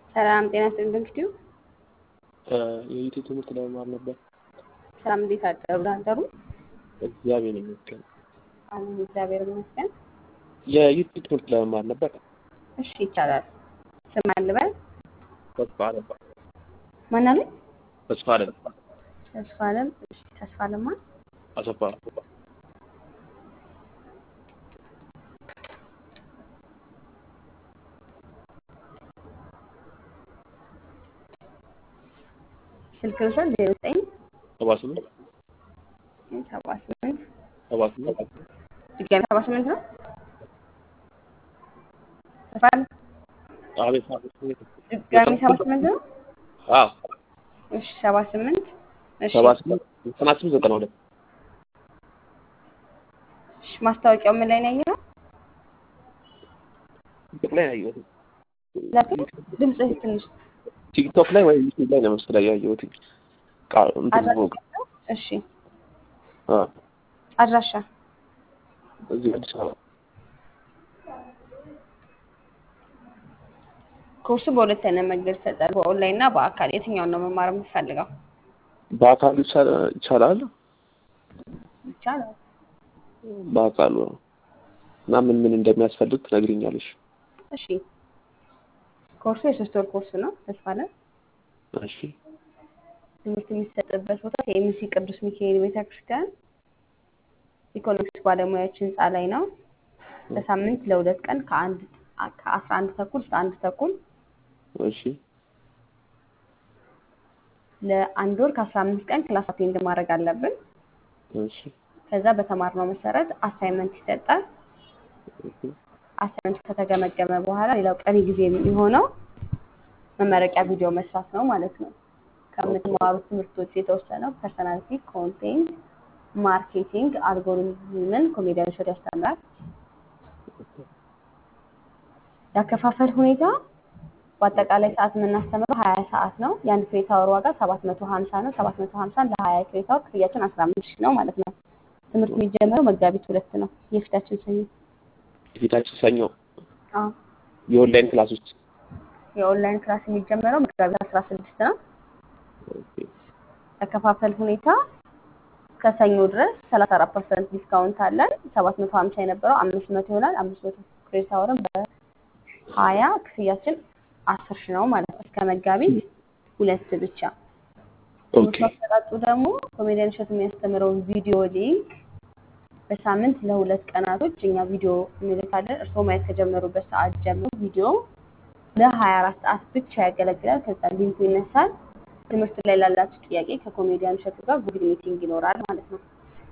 ሰላም ጤና ይስጥልኝ። እንግዲህ የዩቲዩብ ትምህርት ለመማር ነበር። ሰላም እንዴት አደሩ? አደሩ? እግዚአብሔር ይመስገን። አሜን፣ እግዚአብሔር ይመስገን። የዩቲዩብ ትምህርት ለመማር ነበር። እሺ ይቻላል። ስም አልበል ተስፋ አለም ማን አለኝ? ተስፋ አለም ተስፋ አለም። እሺ ተስፋ አለማ አሰፋ ስልክ ልውሰድ። ዜሮ ዘጠኝ ሰባ ስምንት ሰባ ስምንት ሰባ ስምንት ድጋሚ ሰባ ስምንት ነው። ተስፋ አለም አቤት ድጋሚ ሰባ ስምንት ነው። አዎ እሺ ሰባ ስምንት እሺ ሰባ ስምንት ዘጠና ስምንት ዘጠና ሁለት እሺ ማስታወቂያው ምን ላይ ነው ያየኸው? ቲክቶክ ላይ ያየሁት ላፕቶፕ ድምፅህ ትንሽ ቲክቶክ ላይ ወይ ዩቲዩብ ላይ ነው መሰለኝ ያየሁት። ቃ- እንትን ብሎ አድራሻ እሺ አ አድራሻ እዚህ አዲስ አበባ ኮርሱ በሁለት አይነት መንገድ ይሰጣል፣ በኦንላይን እና በአካል። የትኛውን ነው መማር የምትፈልገው? በአካል ይቻላል ይቻላል። ይቻላል። በአካል ነው እና ምን ምን እንደሚያስፈልግ ትነግሪኛለሽ? እሺ ኮርሱ የሶስት ወር ኮርስ ነው። ተስፋ አለ እሺ ትምህርት የሚሰጥበት ቦታ የኤምሲ ቅዱስ ሚካኤል ቤተክርስቲያን ኢኮኖሚክስ ባለሙያዎች ህንፃ ላይ ነው። በሳምንት ለሁለት ቀን ከአንድ ከአስራ አንድ ተኩል እስከ አንድ ተኩል እሺ ለአንድ ወር ከአስራ አምስት ቀን ክላስ አቴንድ ማድረግ አለብን። እሺ ከዛ በተማርነው መሰረት አሳይመንት ይሰጣል። እሺ አሳይመንት ከተገመገመ በኋላ ሌላው ቀሪ ጊዜ የሚሆነው መመረቂያ ቪዲዮ መስራት ነው ማለት ነው። ከምትማሩት ትምህርቶች የተወሰነው ፐርሰናሊቲ፣ ኮንቴንት፣ ማርኬቲንግ፣ አልጎሪዝምን ኮሜዲያን ሾት ያስተምራል። ያከፋፈል ሁኔታ በአጠቃላይ ሰዓት የምናስተምረው ሀያ ሰዓት ነው። የአንድ ክሬት አወር ዋጋ ሰባት መቶ ሀምሳ ነው። ሰባት መቶ ሀምሳን ለሀያ ክሬት አወር ክፍያችን አስራ አምስት ሺህ ነው ማለት ነው። ትምህርት የሚጀምረው መጋቢት ሁለት ነው የፊታችን ሰኞ። የፊታችን ሰኞ አዎ የኦንላይን ክላስ ውስጥ የኦንላይን ክላስ የሚጀመረው መጋቢት አስራ ስድስት ነው። ያከፋፈል ሁኔታ ከሰኞ ድረስ ሰላሳ አራት ፐርሰንት ዲስካውንት አለን። ሰባት መቶ ሀምሳ የነበረው አምስት መቶ ይሆናል። አምስት መቶ ክሬዲት አወርን በሀያ ክፍያችን አስር ሺህ ነው ማለት ነው። እስከ መጋቢት ሁለት ብቻ። ኦኬ ትምህርቱ አሰጣጡ ደግሞ ኮሜዲያን እሸቱ የሚያስተምረውን ቪዲዮ ሊንክ በሳምንት ለሁለት ቀናቶች እኛ ቪዲዮ እንልካለን። እርስዎ ማየት ከጀመሩበት ሰዓት ጀምሮ ቪዲዮ ለሀያ አራት ሰዓት ብቻ ያገለግላል። ከዛ ሊንኩ ይነሳል። ትምህርቱ ላይ ላላችሁ ጥያቄ ከኮሜዲያን እሸቱ ጋር ጉግል ሚቲንግ ይኖራል ማለት ነው።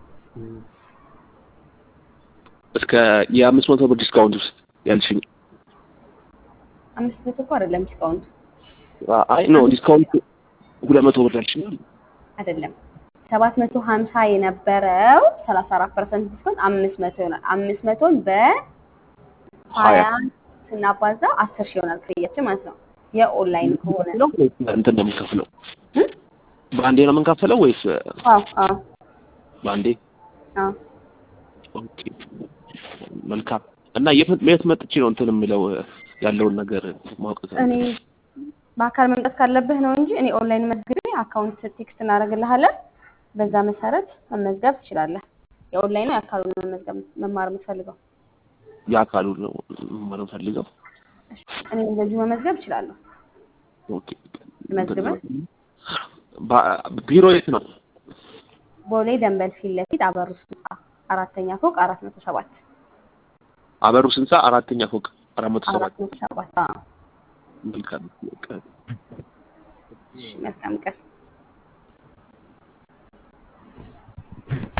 እስከ የአምስት መቶ ብር ዲስካውንት ውስጥ ያልሽኝ አምስት መቶ እኮ አይደለም ዲስካውንቱ አይ ኖ ዲስካውንት ሁለት መቶ ብር ያልሽኝ አይደለም ሰባት መቶ ሀምሳ የነበረው ሰላሳ አራት ፐርሰንት ዲስካውንት አምስት መቶ ይሆናል። አምስት መቶን በሀያ ስናባዛ አስር ሺህ ይሆናል ክፍያችን ማለት ነው። የኦንላይን ከሆነ ነው ወይስ እንትን ነው የምንከፍለው? በአንዴ ነው የምንከፍለው ወይስ አዎ አዎ በአንዴ? አዎ ኦኬ መልካም። እና የት የት መጥቼ ነው እንትን የምለው ያለውን ነገር ማወቅ እኔ በአካል መምጣት ካለብህ ነው እንጂ እኔ ኦንላይን መዝግቤ አካውንት ቴክስት እናደርግልሃለን። በዛ መሰረት መመዝገብ ትችላለህ። የኦንላይኑ የአካሉን መመዝገብ መማር የምትፈልገው የአካሉ ነው መማር የምፈልገው። እኔ እንደዚሁ መመዝገብ እችላለሁ። ኦኬ መዝግበህ ባ- ቢሮ የት ነው? ቦሌ ደንበል ፊት ለፊት አበሩስ ህንፃ አራተኛ ፎቅ አራት መቶ ሰባት አበሩ ስንሳ አራተኛ ፎቅ አራት መቶ ሰባት አራት መቶ ሰባት አዎ። መልካም እሺ፣ መልካም ቀን